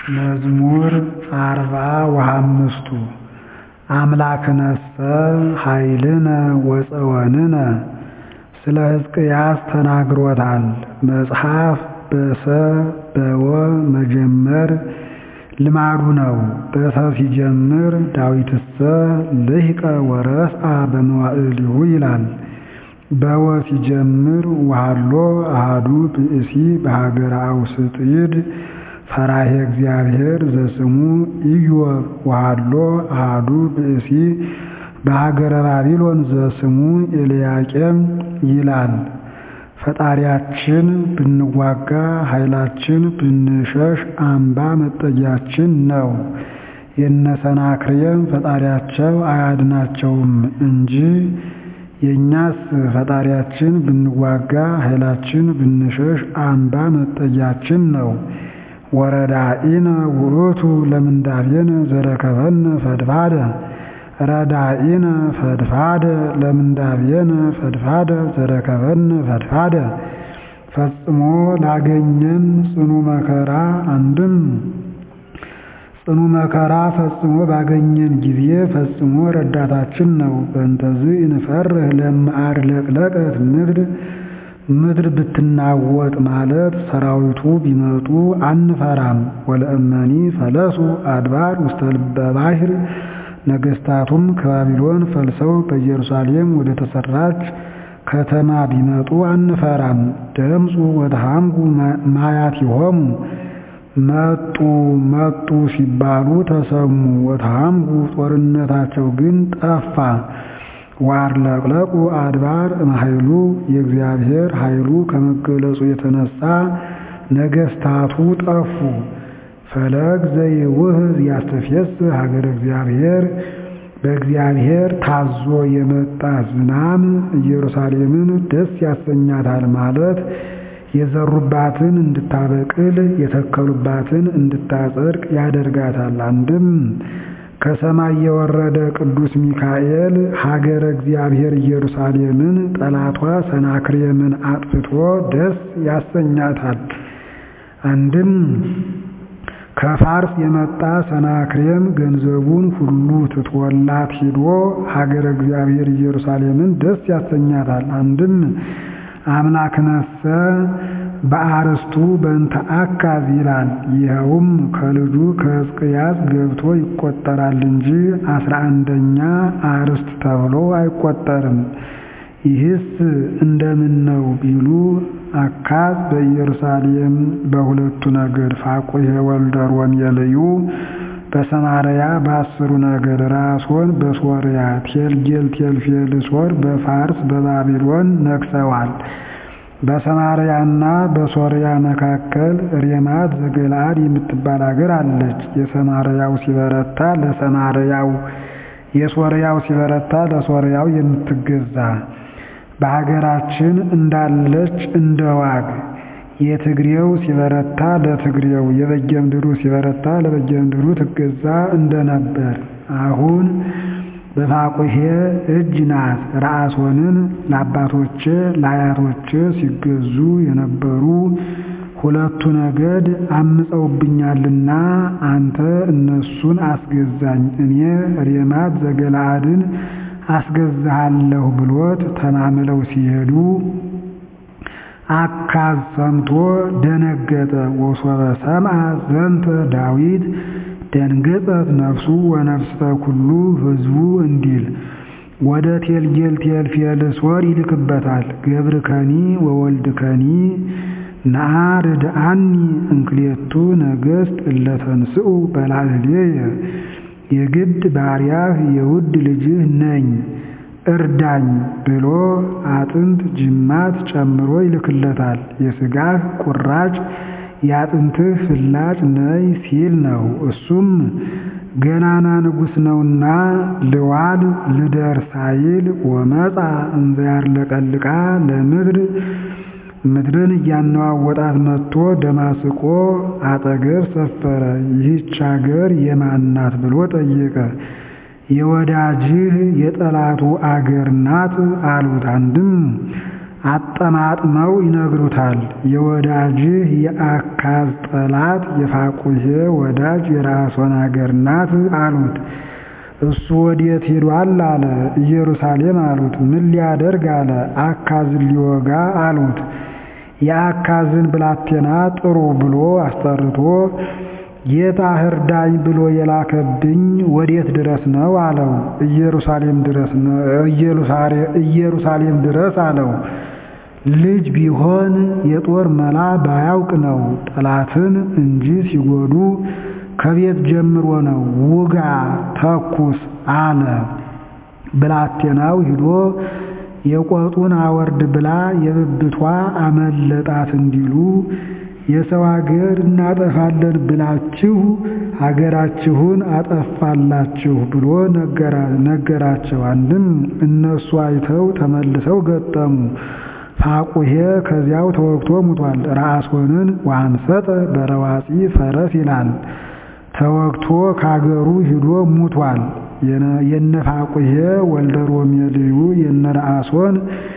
መዝሙር አርባ ወሃምስቱ አምላክነሰ ኃይልነ ወፀወንነ ስለ ሕዝቅያስ ተናግሮታል። መጽሐፍ በሰ በወ መጀመር ልማዱ ነው። በሰ ሲጀምር ዳዊትሰ ልሂቀ ወረስአ በመዋዕሊሁ ይላል። በወ ሲጀምር ወሀሎ አሐዱ ብእሲ በሀገረ አውስጢድ ፈራሄ እግዚአብሔር ዘስሙ ኢዮብ ወሀሎ አሐዱ ብእሲ በሀገረ ባቢሎን ዘስሙ ኤልያቄም ይላል። ፈጣሪያችን ብንዋጋ ኃይላችን ብንሸሽ አምባ መጠጊያችን ነው። የነ ሰናክሬም ፈጣሪያቸው አያድናቸውም እንጂ የእኛስ ፈጣሪያችን ብንዋጋ ኃይላችን ብንሸሽ አምባ መጠጊያችን ነው። ወረዳኢነ ውእቱ ለምንዳቤነ ዘረከበነ ፈድፋደ ረዳኢነ ፈድፋደ ለምንዳቤነ ፈድፋደ ዘረከበነ ፈድፋደ ፈጽሞ ላገኘን ጽኑ መከራ አንድም ጽኑ መከራ ፈጽሞ ባገኘን ጊዜ ፈጽሞ ረዳታችን ነው። በእንተዝ እንፈርህ ለመዓር ለቅለቀት ምድር ምድር ብትናወጥ ማለት ሰራዊቱ ቢመጡ አንፈራም። ወለእመኒ ፈለሱ አድባር ውስተ ልበ ባሕር ነገሥታቱም ከባቢሎን ፈልሰው በኢየሩሳሌም ወደ ተሰራች ከተማ ቢመጡ አንፈራም። ደምፁ ወተሃምጉ ማያቲሆሙ መጡ መጡ ሲባሉ ተሰሙ። ወተሃምጉ ጦርነታቸው ግን ጠፋ። ዋርለቅለቁ አድባር እምኃይሉ የእግዚአብሔር ኃይሉ ከመገለጹ የተነሳ ነገሥታቱ ጠፉ። ፈለግ ዘይውህዝ ያስተፍየስህ ሀገረ እግዚአብሔር በእግዚአብሔር ታዞ የመጣ ዝናም ኢየሩሳሌምን ደስ ያሰኛታል ማለት የዘሩባትን እንድታበቅል የተከሉባትን እንድታጸድቅ ያደርጋታል። አንድም ከሰማይ የወረደ ቅዱስ ሚካኤል ሀገረ እግዚአብሔር ኢየሩሳሌምን ጠላቷ ሰናክሬምን አጥፍቶ ደስ ያሰኛታል። አንድም ከፋርስ የመጣ ሰናክሬም ገንዘቡን ሁሉ ትቶላት ሂዶ ሀገረ እግዚአብሔር ኢየሩሳሌምን ደስ ያሰኛታል። አንድም አምላክነሰ በአርስቱ በእንተ አካዝ ይላል። ይኸውም ከልጁ ከሕዝቅያስ ገብቶ ይቆጠራል እንጂ አስራ አንደኛ አርስት ተብሎ አይቆጠርም። ይህስ እንደምን ነው ቢሉ አካዝ በኢየሩሳሌም በሁለቱ ነገድ ፋቁሔ ወልደ ሮሜልዩ በሰማርያ በአስሩ ነገድ ራሶን በሶርያ ቴልጌል ቴልፌልሶር በፋርስ በባቢሎን ነግሰዋል። በሰማርያና በሶርያ መካከል ሬማት ዘገለአድ የምትባል አገር አለች። የሰማርያው ሲበረታ ለሰማርያው የሶርያው ሲበረታ ለሶርያው የምትገዛ በሀገራችን እንዳለች እንደ ዋግ የትግሬው ሲበረታ ለትግሬው የበጌምድሩ ሲበረታ ለበጌምድሩ ትገዛ እንደነበር አሁን በፋቁሔ እጅ ናት። ረአሶንን ለአባቶቼ ለአያቶቼ ሲገዙ የነበሩ ሁለቱ ነገድ አምፀውብኛልና አንተ እነሱን አስገዛኝ፣ እኔ ሬማት ዘገለአድን አስገዛሃለሁ ብሎት ተማምለው ሲሄዱ አካዝ ሰምቶ ደነገጠ። ወሶበ ሰምዐ ዘንተ ዳዊት ደንገጸት ነፍሱ ወነፍስተ ኩሉ ሕዝቡ እንዲል ወደ ቴልጌል ቴልፌልሶር ይልክበታል። ገብርከኒ ወወልድከኒ ነአ ርድአኒ እንክሌቱ ነገሥት እለተንስኡ በላዕሌየ የግድ ባሪያህ የውድ ልጅህ ነኝ እርዳኝ ብሎ አጥንት ጅማት ጨምሮ ይልክለታል። የሥጋህ ቁራጭ የአጥንትህ ፍላጭ ነይ ሲል ነው። እሱም ገናና ንጉሥ ነውና ልዋል ልደር ሳይል ወመፃ እንዘ ያርለቀልቃ ለምድር ምድርን እያነዋወጣት መጥቶ ደማስቆ አጠገብ ሰፈረ። ይህች አገር የማናት ብሎ ጠየቀ። የወዳጅህ የጠላቱ አገር ናት አሉት። አንድም አጠማጥመው ይነግሩታል። የወዳጅህ የአካዝ ጠላት የፋቁሔ ወዳጅ የራሶን አገር ናት አሉት። እሱ ወዴት ሄዷል አለ። ኢየሩሳሌም አሉት። ምን ሊያደርግ አለ። አካዝን ሊወጋ አሉት። የአካዝን ብላቴና ጥሩ ብሎ አስጠርቶ ጌታ እርዳኝ ብሎ የላከብኝ ወዴት ድረስ ነው አለው። ኢየሩሳሌም ድረስ ነው ኢየሩሳሌም ድረስ አለው። ልጅ ቢሆን የጦር መላ ባያውቅ ነው። ጠላትን እንጂ ሲጎዱ ከቤት ጀምሮ ነው። ውጋ ተኩስ አለ። ብላቴናው ሂዶ የቆጡን አወርድ ብላ የብብቷ አመለጣት እንዲሉ የሰው አገር እናጠፋለን ብላችሁ አገራችሁን አጠፋላችሁ ብሎ ነገራቸው። አንድም እነሱ አይተው ተመልሰው ገጠሙ። ፋቁሔ ከዚያው ተወግቶ ሙቷል። ራሶንን ዋንሰጠ በረዋፂ ፈረስ ይላል። ተወግቶ ካገሩ ሂዶ ሙቷል። የነ ፋቁሔ ወልደ ሮሜልዩ የነ ረአሶን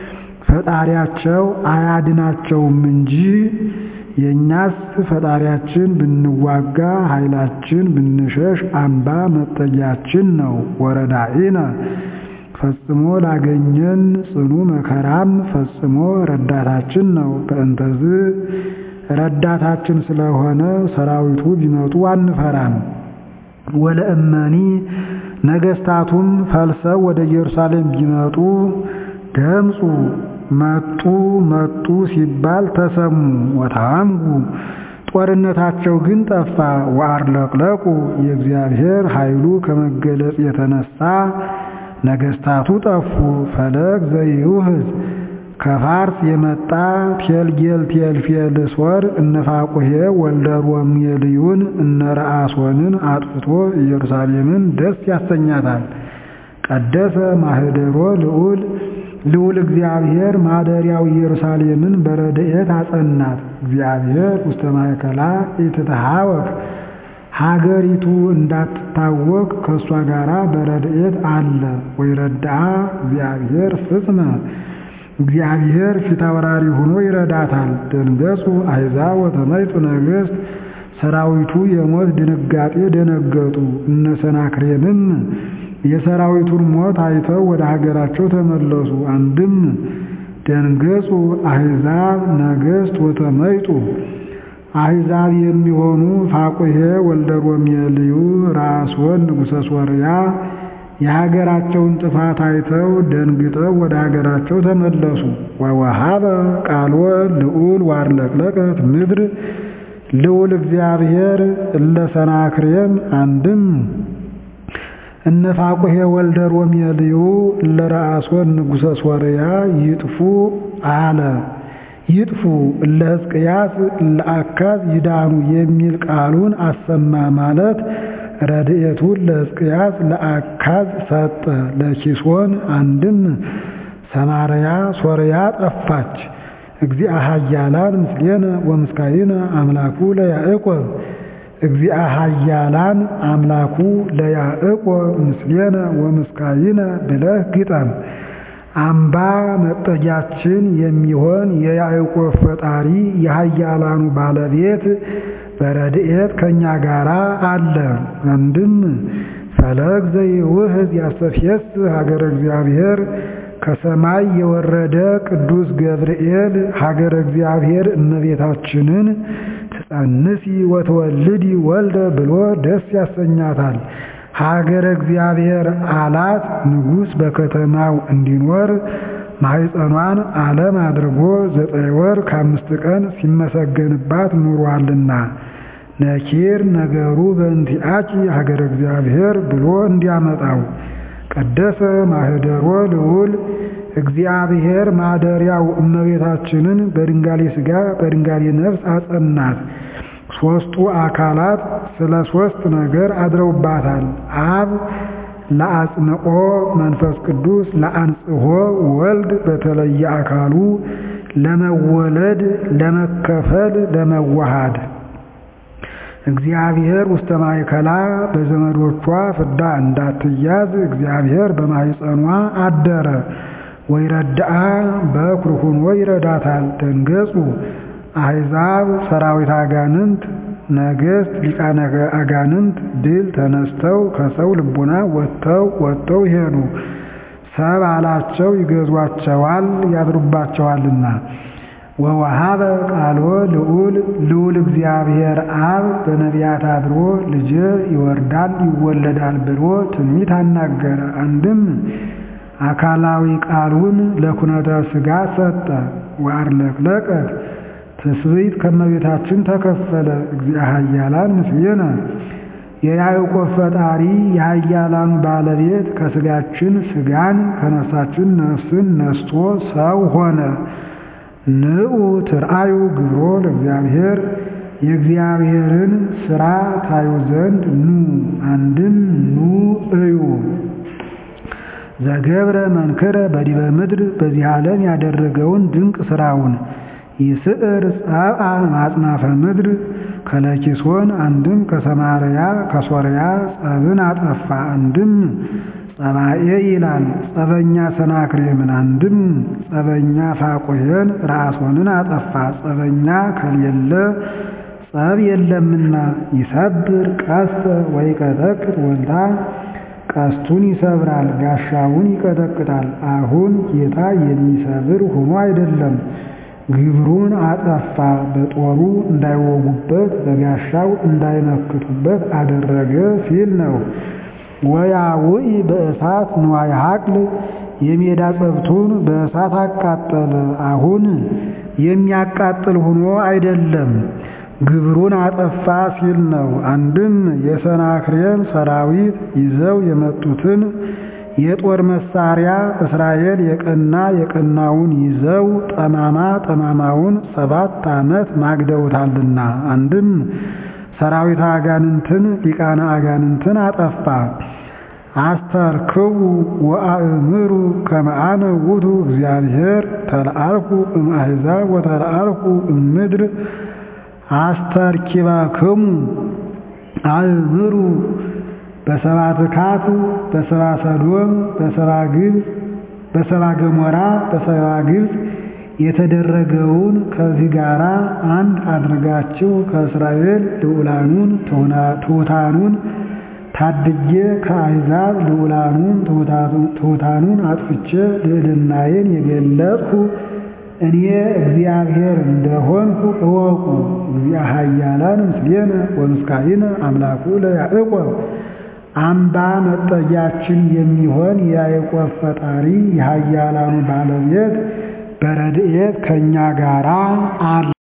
ፈጣሪያቸው አያድናቸውም እንጂ የእኛስ ፈጣሪያችን ብንዋጋ ኃይላችን ብንሸሽ አምባ መጠጊያችን ነው። ወረዳኢነ ፈጽሞ ላገኘን ጽኑ መከራም ፈጽሞ ረዳታችን ነው። በእንተዝ ረዳታችን ስለሆነ ሰራዊቱ ቢመጡ አንፈራም። ወለእመኒ ነገስታቱም ፈልሰው ወደ ኢየሩሳሌም ቢመጡ ደምፁ መጡ መጡ ሲባል ተሰሙ። ወታምጉ ጦርነታቸው ግን ጠፋ። ወአርለቅለቁ የእግዚአብሔር ኃይሉ ከመገለጽ የተነሳ ነገስታቱ ጠፉ። ፈለግ ዘይውህዝ ከፋርስ የመጣ ቴልጌል ቴልፌልሶር እነ ፋቁሔ ወልደ ሮሜልዩን እነ ረአሶንን አጥፍቶ ኢየሩሳሌምን ደስ ያሰኛታል። ቀደሰ ማህደሮ ልዑል ልዑል እግዚአብሔር ማደሪያው ኢየሩሳሌምን በረድኤት አጸናት። እግዚአብሔር ውስተ ማእከላ ኢትትሃወክ ሀገሪቱ እንዳትታወቅ ከእሷ ጋራ በረድኤት አለ። ወይረድአ እግዚአብሔር ፍጽመ እግዚአብሔር ፊት አውራሪ ሆኖ ይረዳታል። ደንገጹ አሕዛብ ወተመይጡ ነገሥት ሰራዊቱ የሞት ድንጋጤ ደነገጡ። እነ ሰናክሬምም የሰራዊቱን ሞት አይተው ወደ ሀገራቸው ተመለሱ። አንድም ደንገጹ አሕዛብ ነገሥት ወተመይጡ አሕዛብ የሚሆኑ ፋቁሔ ወልደ ሮሜልዩ ራስወን ንጉሠ ሶርያ የሀገራቸውን ጥፋት አይተው ደንግጠው ወደ ሀገራቸው ተመለሱ። ወወሃበ ቃሎ ልዑል ዋርለቅለቀት ምድር ልዑል እግዚአብሔር እለ ሰናክሬም አንድም እነ ፋቁሔ ወልደ ሮሜልዩ እለ ረአሶን ንጉሠ ሶርያ ይጥፉ አለ። ይጥፉ እለ ሕዝቅያስ እለ አካዝ ይዳኑ የሚል ቃሉን አሰማ ማለት ረድኤቱን ለሕዝቅያስ ለአካዝ ሰጠ። ለኪሶን አንድም ሰማርያ ሶርያ ጠፋች። እግዚአ ኃያላን ምስሌነ ወምስካይነ አምላኩ ለያዕቆብ እግዚአ ኃያላን አምላኩ ለያዕቆብ ምስሌነ ወምስካይነ ብለህ ግጠም። አምባ መጠጊያችን የሚሆን የያዕቆብ ፈጣሪ የኃያላኑ ባለቤት በረድኤት ከእኛ ጋር አለ። አንድም ፈለግ ዘይውህዝ ያስተፍየስ ሀገረ እግዚአብሔር ከሰማይ የወረደ ቅዱስ ገብርኤል ሀገረ እግዚአብሔር እመቤታችንን ትጸንሲ ወትወልዲ ወልደ ብሎ ደስ ያሰኛታል። ሀገረ እግዚአብሔር አላት ንጉሥ በከተማው እንዲኖር ማኅፀኗን ዓለም አድርጎ ዘጠኝ ወር ከአምስት ቀን ሲመሰገንባት ኑሯልና ነኪር ነገሩ በእንቲአኪ ሀገረ እግዚአብሔር ብሎ እንዲያመጣው ቀደሰ ማህደሮ ልዑል እግዚአብሔር ማደሪያው እመቤታችንን በድንጋሌ ሥጋ በድንጋሌ ነፍስ አጸናት። ሦስቱ አካላት ስለ ሦስት ነገር አድረውባታል። አብ ለአጽንኦ መንፈስ ቅዱስ ለአንጽሖ ወልድ በተለየ አካሉ ለመወለድ ለመከፈል ለመዋሃድ እግዚአብሔር ውስተ ማእከላ በዘመዶቿ ፍዳ እንዳትያዝ እግዚአብሔር በማኅፀኗ አደረ። ወይረድአ በኩር ሆኖ ይረዳታል። ደንገጹ አሕዛብ ሰራዊት አጋንንት ነገሥት ሊቃነ አጋንንት ድል ተነስተው ከሰው ልቡና ወጥተው ወጥተው ሄዱ። ሰብ አላቸው ይገዟቸዋል ያድሩባቸዋልና። ወወሃበ ቃሎ ልዑል ልዑል እግዚአብሔር አብ በነቢያት አድሮ ልጄ ይወርዳል ይወለዳል ብሎ ትንቢት አናገረ። አንድም አካላዊ ቃሉን ለኩነተ ሥጋ ሰጠ። ወአርለቅለቀት ትስብእት ከመቤታችን ተከፈለ። እግዚአ ኃያላን ምስሌነ የያዕቆብ ፈጣሪ የኃያላኑ ባለቤት ከሥጋችን ሥጋን ከነፍሳችን ነፍስን ነስቶ ሰው ሆነ። ንዑ ትርአዩ ግብሮ ለእግዚአብሔር የእግዚአብሔርን ሥራ ታዩ ዘንድ ኑ። አንድም ኑ እዩ። ዘገብረ መንክረ በዲበ ምድር በዚህ ዓለም ያደረገውን ድንቅ ሥራውን ይስዕር ጸብአ ማጽናፈ ምድር ከለኪሶን አንድም ከሰማርያ ከሶርያ ጸብን አጠፋ። አንድም ጸባኤ ይላል ጸበኛ ሰናክሬምን አንድም ጸበኛ ፋቁሔን ራሶንን አጠፋ። ጸበኛ ከሌለ ጸብ የለምና ይሰብር ቀስተ ወይቀጠቅጥ ወልታ ቀስቱን ይሰብራል ጋሻውን ይቀጠቅጣል። አሁን ጌታ የሚሰብር ሆኖ አይደለም ግብሩን አጠፋ። በጦሩ እንዳይወጉበት በጋሻው እንዳይመክቱበት አደረገ ሲል ነው። ወያውኢ በእሳት ንዋየ ሐቅል የሜዳ ጸብቱን በእሳት አቃጠለ። አሁን የሚያቃጥል ሆኖ አይደለም ግብሩን አጠፋ ሲል ነው። አንድም የሰናክሬም ሰራዊት ይዘው የመጡትን የጦር መሳሪያ እስራኤል የቀና የቀናውን ይዘው ጠማማ ጠማማውን ሰባት ዓመት ማግደውታልና። አንድም ሰራዊት አጋንንትን ሊቃነ አጋንንትን አጠፋ። አስተርክቡ ወአእምሩ ከመ አነ ውእቱ እግዚአብሔር ተለአልኩ እምአሕዛብ ወተለአልኩ እምድር አስተርኪበክሙ አእምሩ በሰባ ትካት በሰባ ሰዶም በሰባ ግብፅ በሰባ ገሞራ በሰባ ግብፅ የተደረገውን ከዚህ ጋር አንድ አድርጋችሁ ከእስራኤል ልዑላኑን ትሑታኑን ታድጌ ከአሕዛብ ልዑላኑን ትሑታኑን አጥፍቼ ልዕልናዬን የገለጥሁ እኔ እግዚአብሔር እንደሆንሁ እወቁ። እግዚአ ኃያላን ምስሌነ ወምስካኢነ አምላኩ ለያዕቆብ አምባ መጠጊያችን የሚሆን የያዕቆብ ፈጣሪ የኃያላኑ ባለቤት በረድኤት ከእኛ ጋራ አለ።